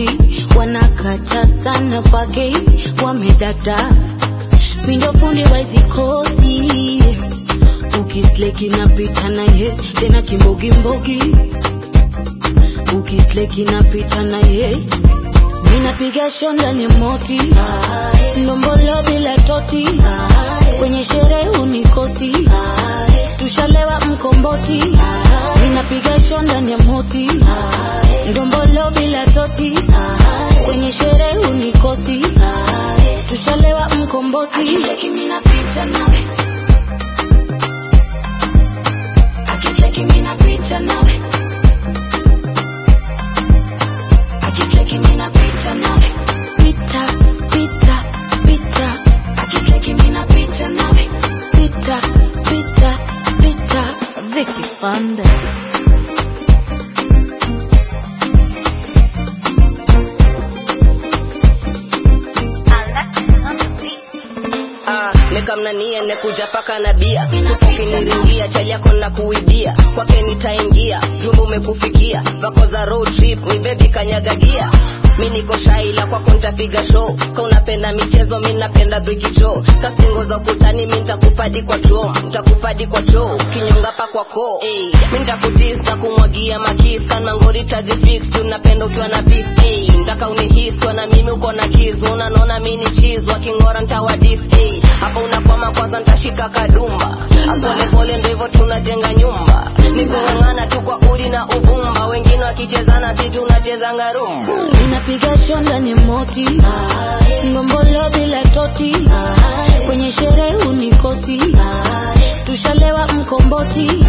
moti wanakacha sana page wamedada mindo fundi waizikosi ukisleki napita naye tena kimbogimbogi ukisleki napita naye ninapiga shonda ni moti ndombolo bila toti kwenye sherehe unikosi tushalewa mkomboti ninapiga shonda ni moti ndombolo bila toti kwenye sherehe unikosi tushalewa mkomboti Akisleki mimi napita nawe. Akisleki mimi napita nawe. Akisleki mimi napita nawe. pita pita pita Akisleki mimi napita nawe. pita pita pita Vicky Fanda Ah, mekamnanie nekuja paka na bia supu kiniringia chali yako na kuibia kwake nitaingia jumba umekufikia vako za road trip ni bebi kanyagagia mi niko shaila kwako nitapiga show ka unapenda michezo mi napenda brikicho kastingo za ukutani mi nitakupadi kwa choo nitakupadi kwa choo kinyonga pa kwa koo hey, mi nitakutis kumwagia makis kanmangori tazifix tunapenda ukiwa na pis hey, ntaka unihiswa na mimi uko na kiz unanona mi ni chiz wakingora ntawadis hey, hapa unakwama kwanza ntashika kadumba polepole ndo hivyo tunajenga nyumba nikung'ang'ana tu kwa udi na uvumba wengine wakichezana si tunachezanga rumba ninapiga shonda ni moti ngombolo bila toti kwenye sherehe unikosi tushalewa mkomboti